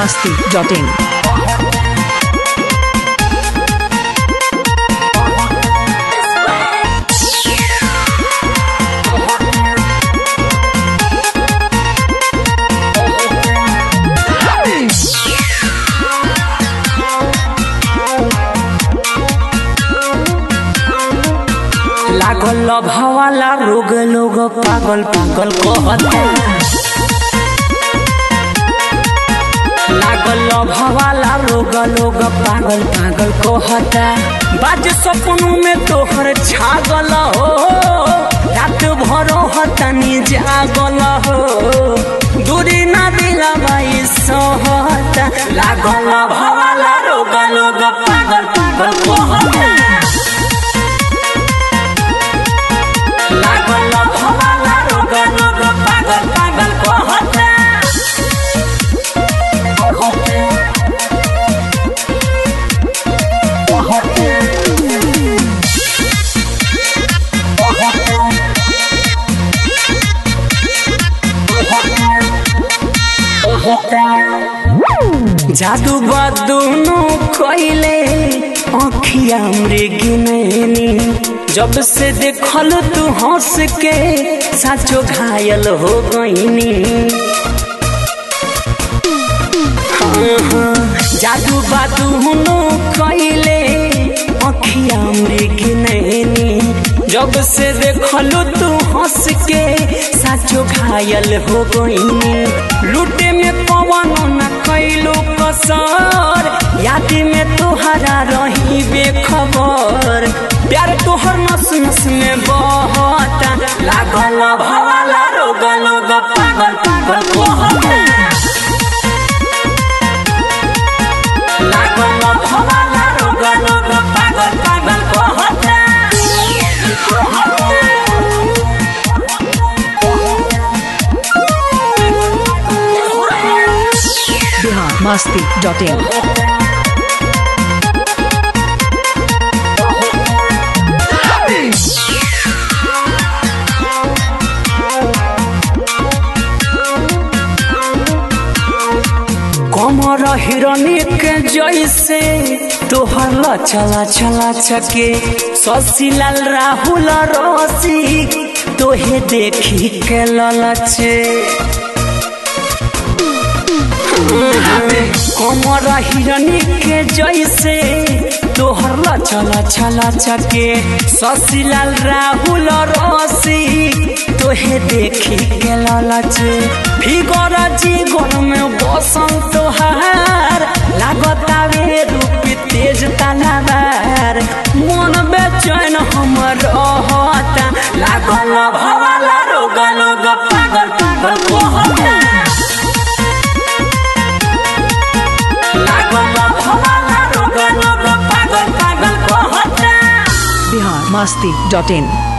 masti.in. लागल भवाला रोग लोग पागल पागल कहता लागल भवाला रोग लोग पागल पागल कहता बाज सपनों में तोहर छागल हो रात भरो हतनी जागल हो दूरी ना दिला बाई सहता लागल भवाला रोग लोग पागल पागल कहता लागल भवाला रोग लोग पागल पागल कहता जादू बदुनु कइले अखिया मृग नैनी जब से देखल तू हंस के साचो घायल हो गईनी हाँ, हाँ, जादू बदुनु कइले अखिया मृग नैनी जब से देखल तू हंस के साचो घायल हो गईनी लूटे में पवन न कैलो कसर याद में तोहरा रही बेखबर प्यार तोहर नस नस में बहता लागल भवाला रोग लोग पागल पागल कहता लागल भवाला रोग लोग पागल पागल कहता Bihar masti.in. कमर हिरनी के जैसे तोहर चला चला चके शशिलाल राहुल रसी तोहे देखी के ललचे कमर हिरनी के जैसे तोहर चला चला चके शशिलाल राहुल रसी तोहे देखी के ललचे फिगर जीवन में बसंत तोहार लागतावे रूप तेज तलवार मन बेचैन हमर रहता लागल भवाला रोग लोग पागल पागल कहता लागल भवाला रोग लोग पागल पागल कहता Bihar masti.in.